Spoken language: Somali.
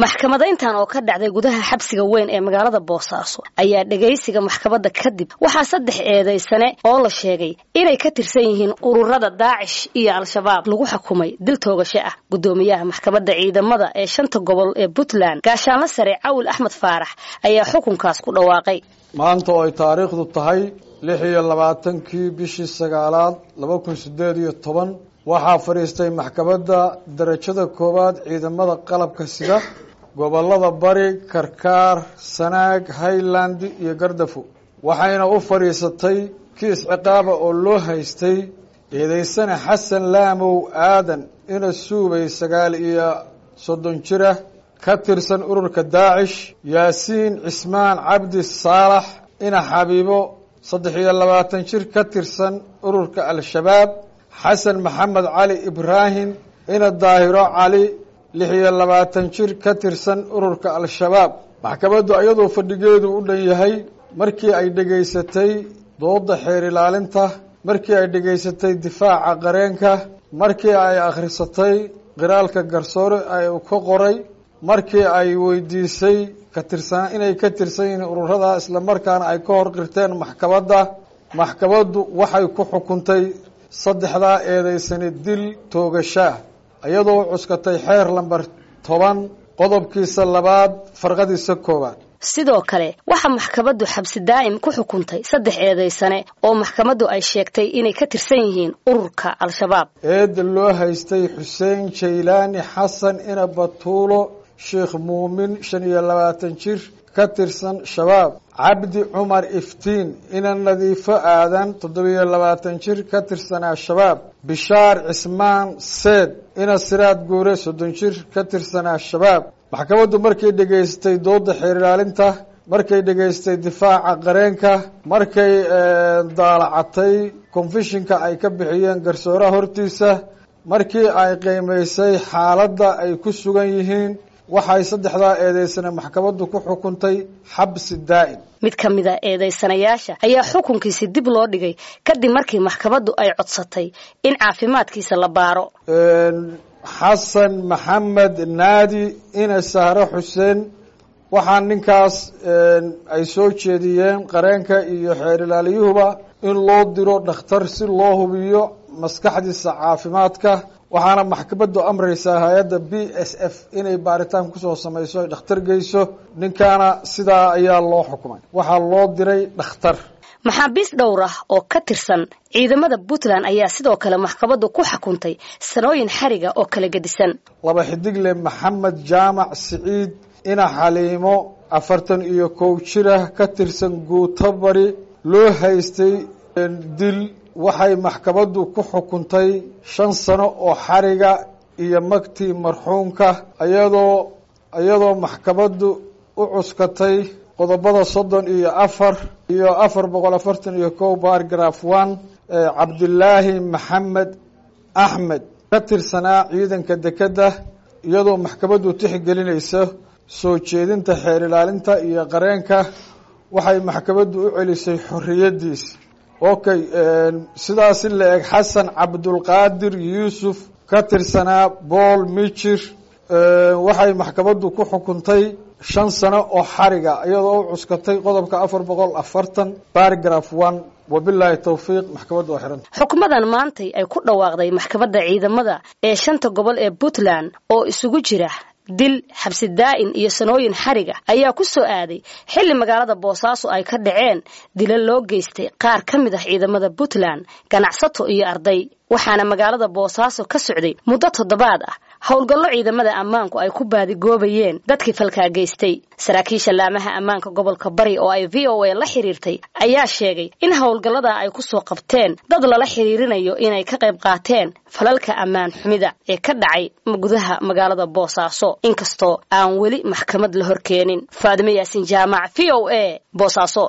maxkamadayntan oo ka dhacday gudaha xabsiga weyn ee magaalada boosaaso ayaa dhegaysiga maxkamadda kadib waxaa saddex eedaysane oo la sheegay inay ka tirsan yihiin ururada daacish iyo al-shabaab lagu xukumay dil toogasho ah guddoomiyaha maxkamadda ciidamada ee shanta gobol ee puntland gaashaanla sare cawil axmed faarax ayaa xukunkaas ku dhawaaqay maanta oo ay taariikhdu tahay lix iyo labaatankii bishii sagaalaad laba kun sideed iyo toban waxaa fadhiistay maxkamadda darajada koowaad ciidamada qalabka sida gobolada bari karkaar sanaag highland iyo gardafo waxayna u fadhiisatay kiis ciqaaba oo loo haystay eedeysane xasan laamow aadan ina suubay sagaal iyo soddon jira ka tirsan ururka daacish yaasiin cismaan cabdi saalax ina xabiibo saddex iyo labaatan jir ka tirsan ururka al-shabaab xasan maxamed cali ibraahim ina daahiro cali lix iyo labaatan jir ka tirsan ururka al-shabaab maxkamaddu iyadoo fadhigeedu u dhan yahay markii ay dhegaysatay dooda xeer ilaalinta markii ay dhegaysatay difaaca qareenka markii ay akhrisatay qiraalka garsoore ay ka qoray markii ay weydiisay ka tirsan inay ka tirsan yihiin ururada islamarkaana ay ka hor qirteen maxkamadda maxkamaddu waxay ku xukuntay saddexdaa eedeysani dil toogashaah iyadoo cuskatay xeer lamber toban qodobkiisa labaad farqadiisa koowaad sidoo kale waxaa maxkamaddu xabsi daa'im ku xukuntay saddex eedaysane oo maxkamaddu ay sheegtay inay ka tirsan yihiin ururka al-shabaab eedda loo haystay xuseen jaylaani xasan ina batuulo sheekh muumin shan iyo labaatan jir ka tirsan shabaab cabdi cumar iftiin ina nadiifo aadan toddobiyo labaatan jir ka tirsanaa shabaab bishaar cismaan seed ina siraad guure soddon jir ka tirsanaa shabaab maxkamaddu markay dhegaystay dooda xeer ilaalinta markay dhegaystay difaaca qareenka markay daalacatay confishinka ay ka bixiyeen garsooraha hortiisa markii ay qiimaysay xaaladda ay ku sugan yihiin waxay saddexdaa eedeysane maxkamaddu ku xukuntay xabsi daa'im mid ka mid a eedaysanayaasha ayaa xukunkiisi dib loo dhigay kadib markii maxkamaddu ay codsatay in caafimaadkiisa la baaro xasan maxamed naadi ina sahre xuseen waxaa ninkaas ay soo jeediyeen qareenka iyo xeer ilaaliyuhuba in loo diro dhakhtar si loo hubiyo maskaxdiisa caafimaadka waxaana maxkamaddu amraysaa hay-adda b s f inay baaritaan kusoo samayso ay dhakhtar geyso ninkaana sidaa ayaa loo xukumay waxaa loo diray dhakhtar maxaabiis dhowr ah oo ka tirsan ciidamada puntland ayaa sidoo kale maxkamaddu ku xukuntay sanooyin xariga oo kala gedisan laba xidigle maxamed jaamac siciid ina xaliimo afartan iyo kow jirah ka tirsan guuto bari loo haystay dil waxay maxkamaddu ku xukuntay shan sano oo xariga iyo magtii marxuumka iyadoo iyadoo maxkamaddu u cuskatay qodobada soddon iyo afar iyo afar boqol afartan iyo kow bargraf one cabdilaahi maxamed axmed ka tirsanaa ciidanka dekedda iyadoo maxkamaddu tixgelinaysa soo jeedinta xeer ilaalinta iyo qareenka waxay maxkamaddu u celisay xorriyaddiisa okay sidaasi la eg xasan cabdulqaadir yuusuf ka tirsanaa bool mijir waxay maxkamaddu ku xukuntay shan sano oo xariga iyadoo u cuskatay qodobka afar boqol afartan bargraf one wabilaahi towfiiq maxkamaddu waa xiranta xukumadan maantay ay ku dhawaaqday maxkamadda ciidamada ee shanta gobol ee puntland oo isugu jira dil xabsi daa'in iyo sanooyin xariga ayaa ku soo aaday xilli magaalada boosaaso ay ka dhaceen dila loo geystay qaar ka mid ah ciidamada puntland ganacsato iyo arday waxaana magaalada boosaaso ka socday muddo toddobaad ah howlgallo ciidamada ammaanku ay ku baadigoobayeen dadkii falkaa geystay saraakiisha laamaha ammaanka gobolka bari oo ay v o a la xiriirtay ayaa sheegay in howlgallada ay ku soo qabteen dad lala xiriirinayo inay ka qayb qaateen falalka ammaan xumida ee ka dhacay gudaha magaalada boosaaso inkastoo aan weli maxkamad la horkeenin faadime yaasin jaamac v o a boosaaso